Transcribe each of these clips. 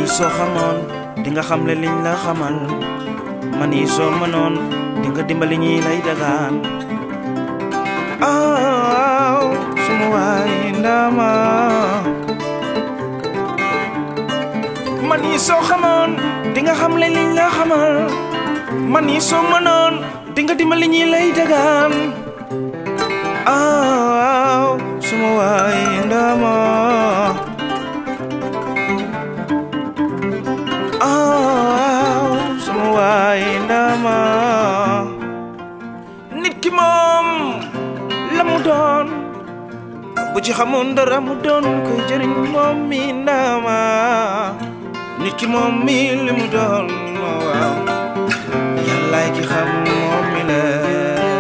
soo xamoon di nga xam le liñ la xamal man yi soo mënoon di nga dimbali ñi lay dagaan aw suma waay ndama man yi soo xamoon di nga xam le liñ la xamal man yi soo mënoon di nga dimbali ñi lay dagaan aw suma waay ndama aw suma waay ndama nit ki moom la mu doon bu ci xamoon dara mu doon koy jëriñ moom mi ndama nit ki moom mi li mu doon waaw yàllaay ki xam moom mi lay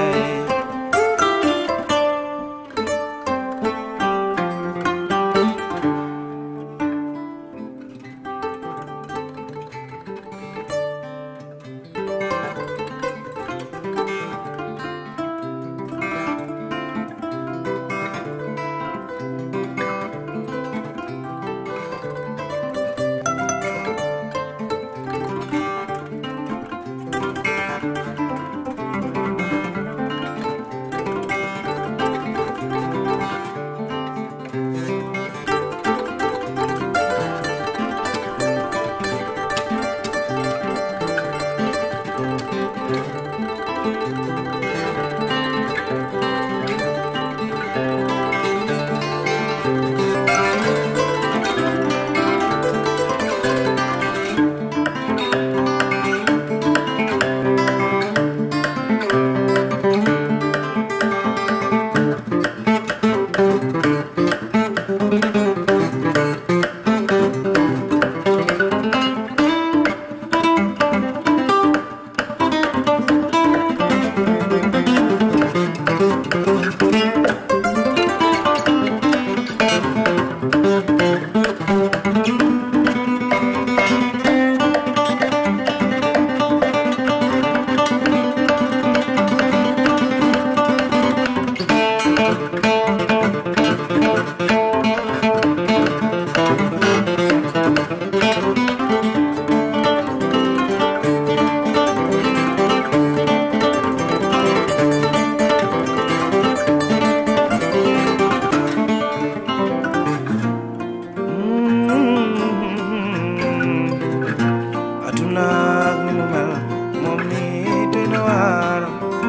aduna ak ni mu mel moom ni doy na waar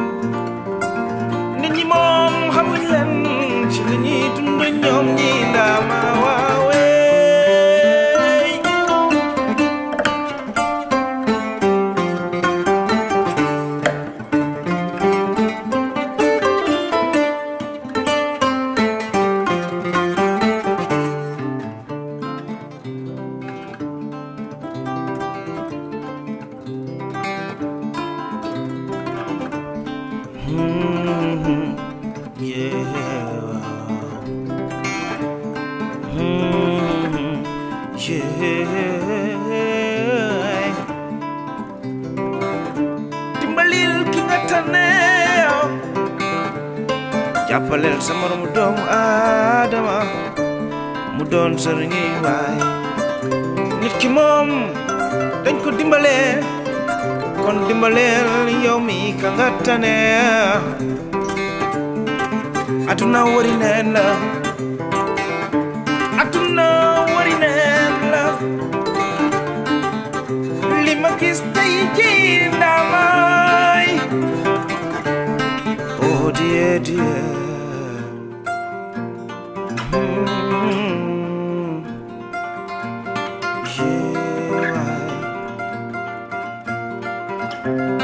nit ñi moom xamuñ leen ci li ñuy dund ñoom ñi ndaama waawee Mhm, yeah. Mhm, yeah. dimbalil ki nga tane jàppaleel sa moromu doomu aadama mu doon sëriñi waay nit ki moom dañ ko dimbalee kon dimbaleel yow mi ka nga tane aduna wari neen la aduna wari neen la li ma gis tey ji ndamay oh dear dear Hmm. yeah.